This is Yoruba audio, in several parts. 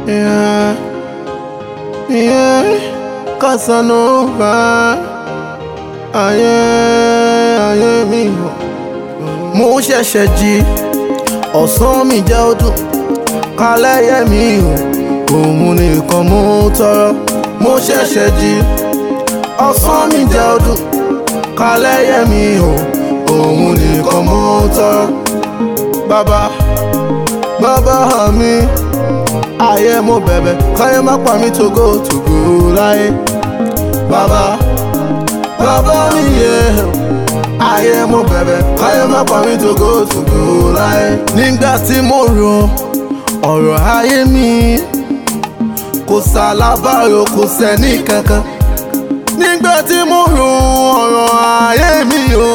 Yeah, yeah, Casanova. Ayé, ayé mi o. Mo ṣẹ̀ṣẹ̀ jí, ọ̀sán mi jẹ́ ọdún. Kálẹ̀ yẹ mi o, òun nìkan mo tọrọ. Mo ṣẹ̀ṣẹ̀ jí, ọ̀sán mi jẹ́ ọdún. Kálẹ̀ yẹ mi o, òun nìkan mo tọrọ. Bàbá, bàbá mi ayé mo bẹ̀bẹ̀ káyé má pa mí togo togo láyé. Bàbá bàbá mi yẹ ayé mo bẹ̀bẹ̀ káyé má pa mí togo togo láyé. Nígbà tí mo rò ọ̀rọ̀ ayé mi kò sálábàárò kò sẹ́ni kankan. Nígbà tí mo rò ọ̀rọ̀ ayé mi o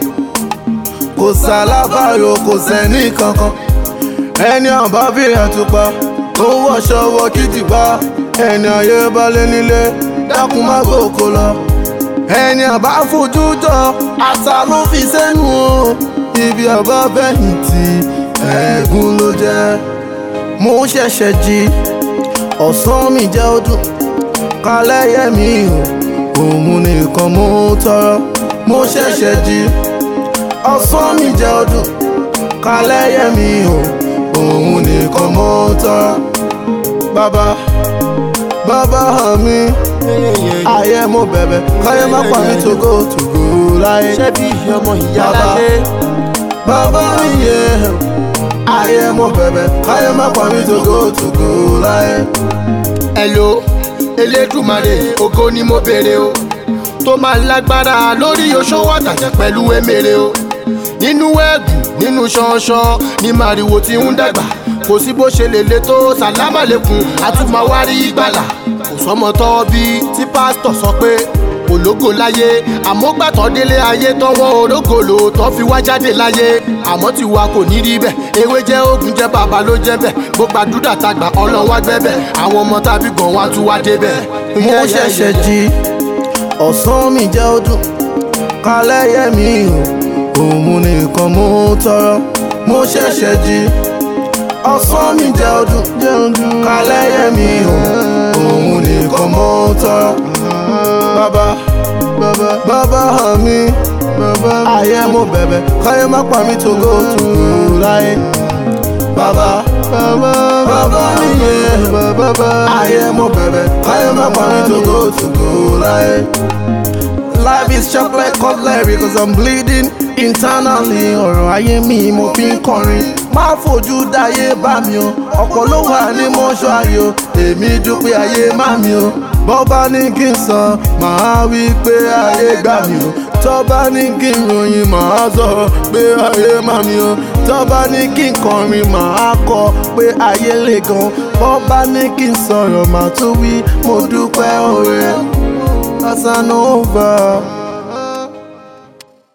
kò sálábàárò kò sẹ́ni kankan. Ẹni àbá fi àtùpà tó wọṣọ wọ kìtìpá ẹni ayé balẹ̀ nílé dákun má gbòkó lọ. ẹni àbá fojú jọ àṣà ló fi sẹ́nu o ibi àbá fẹ̀yìntì ẹ̀gún ló jẹ́. mo ṣẹ̀ṣẹ̀ jí ọ̀sán mi jẹ́ ọdún kálẹ̀ yẹ mi o òun nìkan mo tọrọ. mo ṣẹ̀ṣẹ̀ jí ọ̀sán mi jẹ́ ọdún kálẹ̀ yẹ mi o òun nìkan mo tọrọ. Bàbá bàbá mi ayé mo bẹ̀bẹ̀ káyé má pa mí togo togo láyé. ṣé bí ọmọ ìyá Bàbá. láyé Bàbá mi yẹ ayé mo bẹ̀bẹ̀ káyé má pa mí togo togo láyé. ẹ̀lò elédùmarè ògo ni mo béèrè o tó máa lágbára lórí oṣòwò àtàjẹ pẹ̀lú emèrè o nínú ẹ̀gùn nínú ṣanṣan ní màrìwò tí ń dàgbà kò sí bó ṣe lè le tó sàlámà lẹ́kùn àtúmọ̀wárí ìgbàlà kò sọmọ tọ́ bí tí pásítọ̀ sọ pé ológo láyé àmọ́ gbàtọ́ délé ayé tọ́wọ́ ológo lò tọ́ fi wá jáde láyé àmọ́ tiwa kò ní rí bẹ́ẹ̀ ewé jẹ́ oògùn jẹ́ bàbá ló jẹ́ bẹ́ẹ̀ bó gbàdúrà tagbà ọlọ́run wá gbẹ́bẹ̀ àwọn ọmọ tàbí gan wá tún wá débẹ̀. mo ṣẹ̀ṣẹ̀ jí ọ̀sán mi jẹ́ ọdún kálẹ̀ yẹ mi o òun nìkan mo tọrọ. mo ṣẹ̀ṣẹ̀ jí ọ̀sán mi jẹ́ ọdún kálẹ̀ yẹ mi o òun nìkan mo tọrọ. bàbá bàbá mi ayé mo bẹ̀bẹ̀ káyé má pa mí togo togo láyé. bàbá bàbá mi yẹ ayé mo bẹ̀bẹ̀ káyé má pa mí togo togo láyé. Life is sharp like cutlery cause I'm bleeding internally. Ọ̀rọ̀ ayé mi mo fi ń kọrin. Má fojú dáyé bá mi o. Ọ̀pọ̀ ló wà ní mọ́ṣúárì o. Èmi dúpẹ́ ayé má mi o. Bọ́bá ní kí n sọ, màá wí pé ayé gbà mí o. Tọ́ba ní kí n ròyìn, màá sọ pé ayé má mi o. Tọ́ba ní kí n kọrin, màá kọ pé ayé le gan. Bọ́bá ní kí n sọ̀rọ̀, màá tún wí mo dúpẹ́ oore. Casanova.